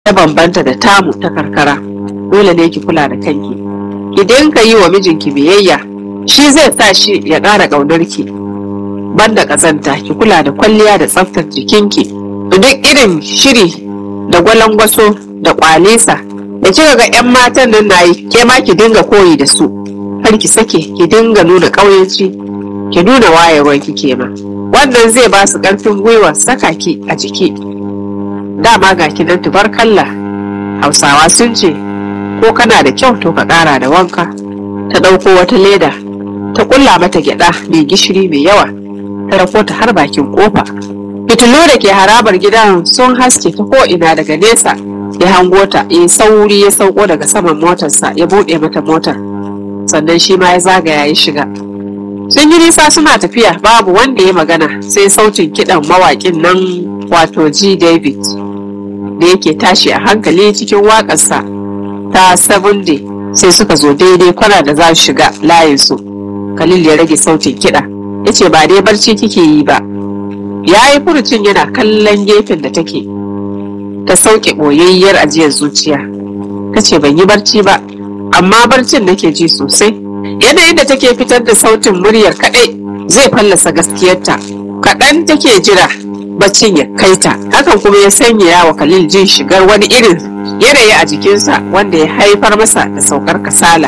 ta bambanta da tamu ta karkara dole ne ki kula da kanki idan ka yi wa mijinki biyayya shi zai sa shi ya ƙara ƙaunar ki banda ƙazanta ki kula da kwalliya da tsaftar jikinki duk irin shiri da gwalangwaso da kwalesa da kika ga 'yan matan nan na yi ke ma ki dinga koyi da su har ki sake ki dinga nuna ƙauyenci ki nuna wayewar ki ke ma wannan zai ba su ƙarfin gwiwa saka ki a jiki dama ga ki nan tubarkalla hausawa sun ce ko kana da kyau to ka ƙara da wanka ta ɗauko wata leda ta ƙulla mata gyaɗa mai gishiri mai yawa ta rako ta har bakin ƙofa fitilu da ke harabar gidan sun haske ta ko'ina daga nesa ya hango ta ya sauri ya sauko daga saman motarsa ya buɗe mata motar sannan shi ma ya zagaya ya shiga sun yi nisa suna tafiya babu wanda ya magana sai sautin kiɗan mawaƙin nan wato g david da yake tashi a hankali cikin waƙarsa ta seven day sai suka zo daidai kwana da za su shiga layinsu khalil ya rage sautin kiɗa ya ce ba dai barci kike yi ba ya yi furucin yana kallon gefen da take ta sauke ɓoyayyar ajiyar zuciya ta ce ban yi barci ba amma barcin nake ji sosai yanayin da take fitar da sautin muryar kaɗai zai fallasa gaskiyarta kaɗan take jira baccin ya kai ta hakan kuma ya sanya wa khalil jin shigar wani irin yanayi a jikinsa wanda ya haifar masa da saukar kasala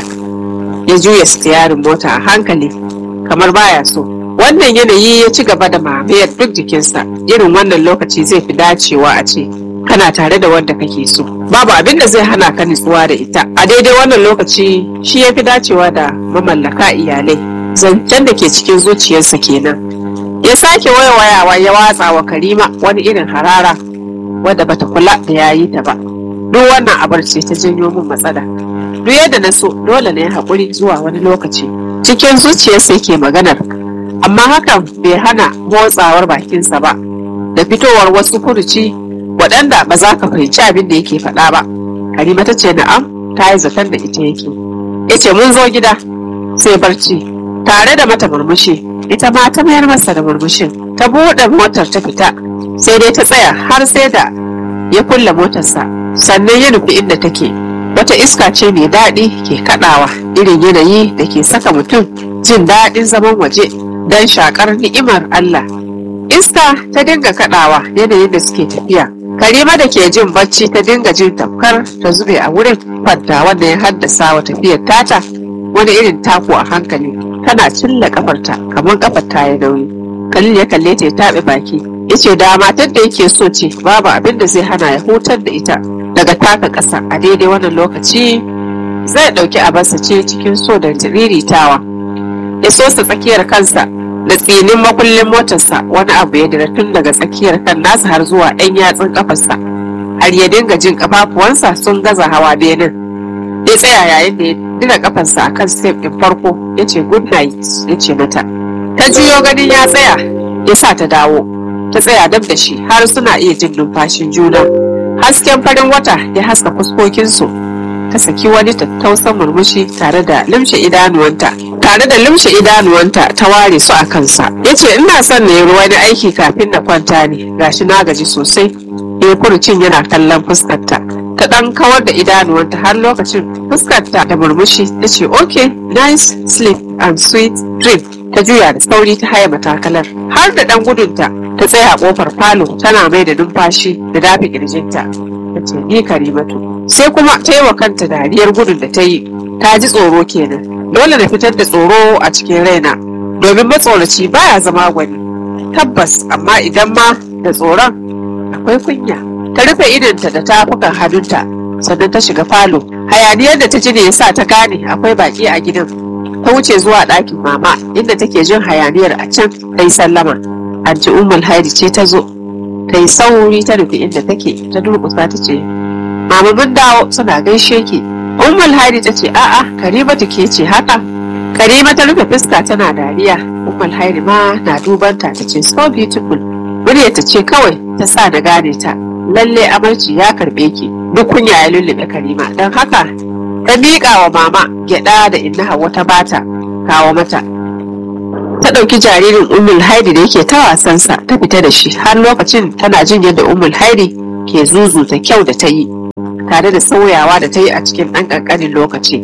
ya juya stiyarin mota a hankali kamar baya so wannan yanayi ya ci gaba da mamayar duk jikinsa irin wannan lokaci zai fi dacewa a ce kana tare da wanda kake so babu abin da zai hana ka nutsuwa da ita a daidai wannan lokaci shi ya fi dacewa da mamallaka iyalai zancen da ke cikin zuciyarsa kenan ya sake wayawa ya watsa wa karima wani irin harara wadda bata kula da yayi ta ba duk wannan abar ce ta janyo min matsala duk yadda na so dole ne haƙuri zuwa wani lokaci cikin zuciyarsa yake maganar amma hakan bai hana motsawar bakinsa ba da fitowar wasu furuci waɗanda ba za ka fahimci abin da yake faɗa ba karima ta ce na'am ta yi zaton da ita yake ya ce mun zo gida sai barci tare da mata murmushi ita ma ta mayar masa da murmushin ta buɗe motar ta fita sai dai ta tsaya har sai da ya kulle motarsa sannan ya nufi inda take wata iska ce mai daɗi ke kaɗawa irin yanayi da ke saka mutum jin daɗin zaman waje don shakar ni'imar Allah. Iska ta dinga kaɗawa yanayin da suke tafiya. Karima da ke jin bacci ta dinga jin tamkar ta zube a wurin kwanta wanda ya haddasa wa tafiyar tata wani irin taku a hankali tana cilla kafarta kamar kafar ta ya nauyi. Khalil ya kalle ta ya taɓe baki ya ce da matar da yake so ce babu abin da zai hana ya hutar da ita daga taka ƙasa a daidai wannan lokaci zai ɗauki abarsa ce cikin so da tiriritawa. ya sosa tsakiyar kansa da tsinin makullin motarsa wani abu ya dira tun daga tsakiyar kan nasa har zuwa ɗan yatsun kafarsa har ya dinga jin kafafuwansa sun gaza hawa benin ya tsaya yayin da ya dina kafarsa a kan step ɗin farko ya ce good night ya ce mata ta juyo ganin ya tsaya ya sa ta dawo ta tsaya dab da shi har suna iya jin numfashin juna hasken farin wata ya haska fuskokinsu ta saki wani tattausan murmushi tare da limshe idanuwanta tare da limshe idanuwanta ta ware su a kansa ya ce ina son na yi wani aiki kafin na kwanta ne gashi na gaji sosai ya furucin yana kallon fuskarta ta dan kawar da idanuwanta har lokacin fuskarta da murmushi ta ce ok nice sleep and sweet dream ta juya da sauri ta haya matakalar har da dan gudunta ta tsaya a kofar falo tana mai da numfashi da dafi kirjinta ta ce ni karimatu sai kuma ta yi wa kanta dariyar gudun da ta yi ta ji tsoro kenan dole na fitar da tsoro a cikin raina domin matsoraci baya zama gwani tabbas amma idan ma da tsoron akwai kunya ta rufe idonta da tafukan hannunta sannan ta shiga falo hayaniyar da ta ji ne ya sa ta gane akwai baki a gidan ta wuce zuwa ɗakin mama inda take jin hayaniyar a can ta yi sallama anti ummul haidi ce ta zo ta yi sauri ta rufe inda take ta durƙusa ta ce mama mun dawo suna gaishe ki ummul haidi ta ce a'a karima ta ke ce haka karima ta rufe fuska tana dariya ummul haidi ma na dubanta ta ce so beautiful murya ta ce kawai ta sa na gane ta lalle amarci ya karbe ki duk kunya ya lullube karima don haka ta miƙa wa mama gyaɗa da inna hawa ta bata kawo mata ta ɗauki jaririn ummul haidi da yake ta wasansa ta fita da shi har lokacin tana jin yadda ummul haidi ke zuzuta kyau da ta yi tare da sauyawa da ta yi a cikin ɗan ƙanƙanin lokaci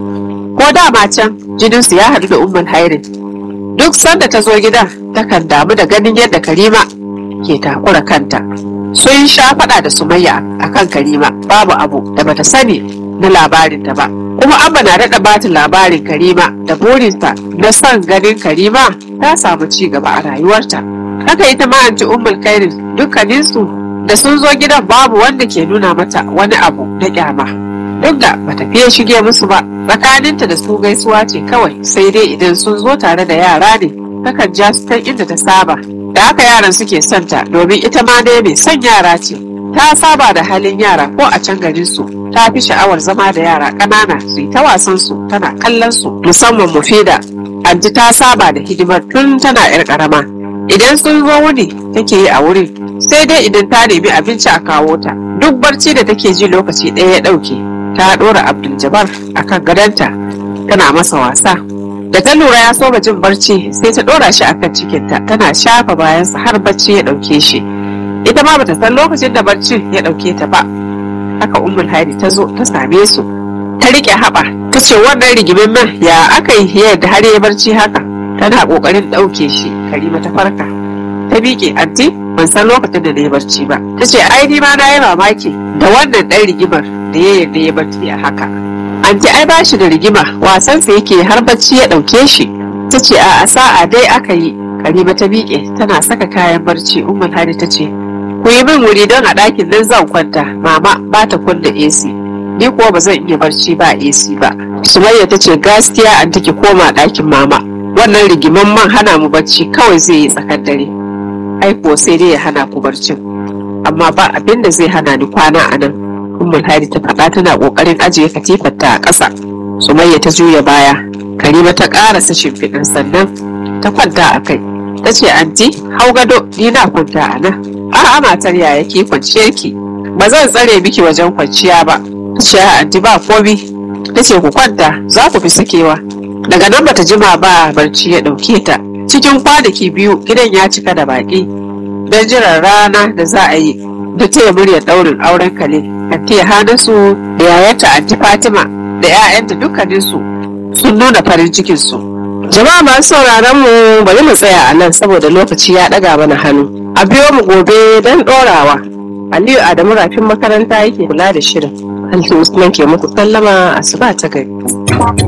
ko dama can jininsu ya haɗu da umar hairin duk sanda ta zo gidan takan damu da ganin yadda karima ke takura kanta sun sha faɗa da sumayya akan karima babu abu da bata sani na labarinta ba kuma abba na daɗa bata labarin karima da burinta na son ganin karima ta samu ci gaba a rayuwarta haka ita ma anti ummul kairin dukkaninsu da sun zo gidan babu wanda ke nuna mata wani abu na kyama duk da bata fiye shige musu ba tsakaninta da su gaisuwa ce kawai sai dai idan sun zo tare da yara ne takan ja su ta inda ta saba da haka yaran suke son ta domin ita ma dai mai son yara ce ta saba da halin yara ko a can garin su ta fi sha'awar zama da yara ƙanana su yi ta wasan su tana kallon su musamman mufida anti ta saba da hidimar tun tana yar ƙarama idan sun zo wuni take yi a wurin sai dai idan ta nemi abinci a kawo ta duk barci da take ji lokaci ɗaya ya ɗauke ta ɗora abdul jabbar akan gadonta tana masa wasa da ta lura ya soma jin barci sai ta ɗora shi akan cikinta tana shafa bayansa har barci ya ɗauke shi ita ma bata san lokacin da barcin ya ɗauke ta ba haka ummul haidi ta zo ta same su ta riƙe haɓa ta ce wannan rigimin man ya aka yi yadda har ya barci haka tana ƙoƙarin ɗauke shi karima ta farka ta miƙe anti ban san lokacin da na yi barci ba ta ce ai ni ma na yi mamaki da wannan ɗan rigimar da ya yarda ya barci a haka anti ai ba shi da rigima wasansa yake har bacci ya ɗauke shi ta ce a sa'a dai aka yi karima ta miƙe tana saka kayan barci umar hadi ta ce ku yi min wuri don a ɗakin nan zan kwanta mama ba ta kunna ac ni kuwa ba zan iya barci ba ac ba sumayya ta ce gaskiya an take koma ɗakin mama wannan rigiman man hana mu barci kawai zai yi tsakar dare ai kuwa sai dai ya hana ku barcin amma ba abin da zai hana ni kwana a nan ummul hadi ta faɗa tana ƙoƙarin ajiye katifarta a ƙasa sumayya ta juya baya karima ta ƙarasa shimfiɗin sannan ta kwanta a kai ta ce anti hau gado ni na kwanta a nan a'a matar yaya ke kwanciyar ki ba zan tsare miki wajen kwanciya ba ta ce anti ba komi ta ce ku kwanta za ku fi sakewa daga nan bata jima ba barci ya ɗauke ta cikin kwanaki biyu gidan ya cika da baƙi don jiran rana da za a yi da taya muryar ɗaurin auren kale anti hanasu da yayarta anti fatima da 'ya'yanta dukkaninsu sun nuna farin cikinsu jama'a masu sauraron mu bari mu tsaya a nan saboda lokaci ya ɗaga mana hannu a biyo mu gobe don ɗorawa aliyu adamu rafin makaranta yake kula da shirin Aliyu Usman ke muku sallama asuba ta gari